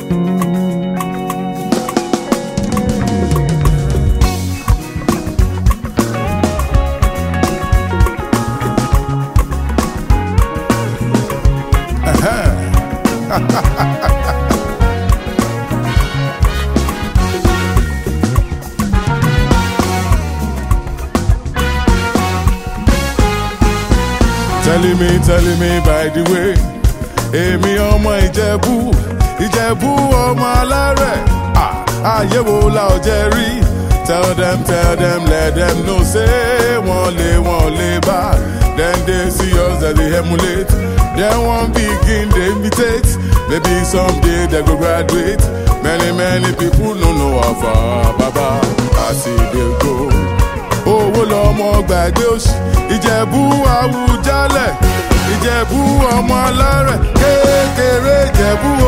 telling me telling me by the way èmi ọmọ ìjẹ̀bú ìjẹ̀bú ọmọ alárẹ̀ Ah, ayé wo la ò jẹ́ rí tell them tell them let them know say wọ́n lé wọ́n lé bá then they see us as they emulate then one begin dey imitate maybe someday they go graduate many many people no know how far baba as e dey go owó lọmọ gbàgbé òsì ìjẹ̀bú àwùjalẹ̀ ìjẹ̀bú ọmọ alárẹ̀ kékeré ìjẹ̀bú o.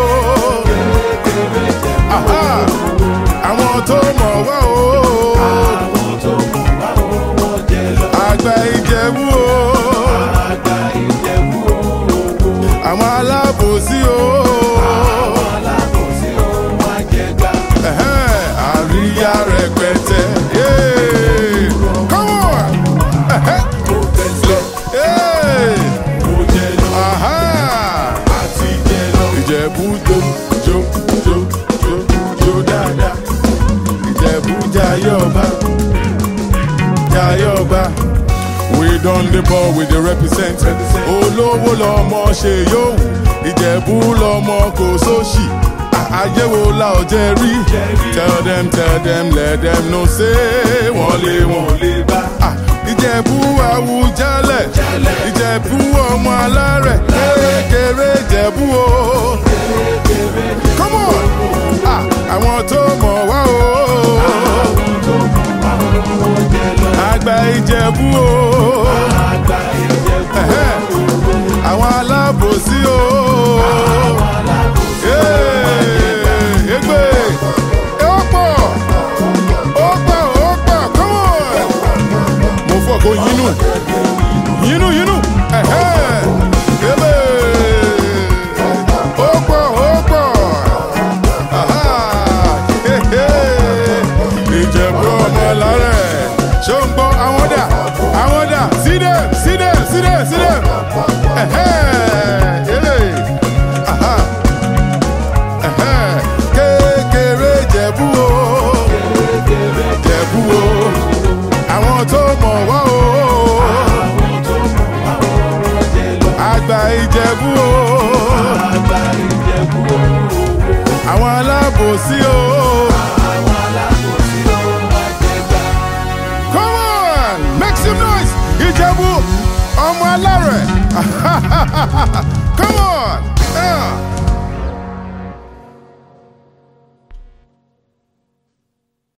Aha! àwọn tó mọ̀ wá o. àgbà ìjẹ̀bú o. àwọn alábòsí o. Ẹ̀hẹ́n, àríyá rẹpẹtẹ. Yeah. Come on! Ẹ̀hẹ́n. Hey! Aha! Ìjẹ̀bú jó jó jó jó jó dáadáa. Ìjẹ̀bú jayé ọba jayé ọba. We don dey ball we dey represent. Olówó lọmọ ṣe yóò. Ìjẹ̀bú lọmọ kò sóṣì. Ayé wo la ò jẹ rí? Tell them tell them let them know say wọ́n lé wọ́n lé bá. Ah, Ìjẹ̀bú àwùjalẹ̀. Ìjẹ̀bú ọmọ alárẹ̀. Kékeré Ìjẹ̀bú o. Come on! Ah, Àwọn tó mọ̀ wá o. Àgbà Ìjẹ̀bú o. Ẹ̀hẹ́. Àwọn alábòsí o. Ee, Egbe. Ó pọ̀. Ó pọ̀, ó pọ̀. Come on! Mo fọ́ kó yínú. Yínú, yínú. Ẹ̀hẹ́. Egbe. Ó pọ̀, ó pọ̀. Aha. Hehe. Ìjẹ̀bú ọmọ lárẹ̀. Ṣé o ń gbọ́ àwọn dà? Àwọn dà? Sídẹ̀, sídẹ̀, sídẹ̀, sídẹ̀. Ẹ̀hẹ́. Ele. Aha. Ẹ̀hẹ́. Kékeré Ìjẹ̀bú o. Ìjẹ̀bú o. Àwọn tó mọ̀ wá o. Àgbà Ìjẹ̀bú o. Àwọn alábòsí o. Come on, make some noise. Ìjẹ̀bú ọmọ alárẹ̀. Come on.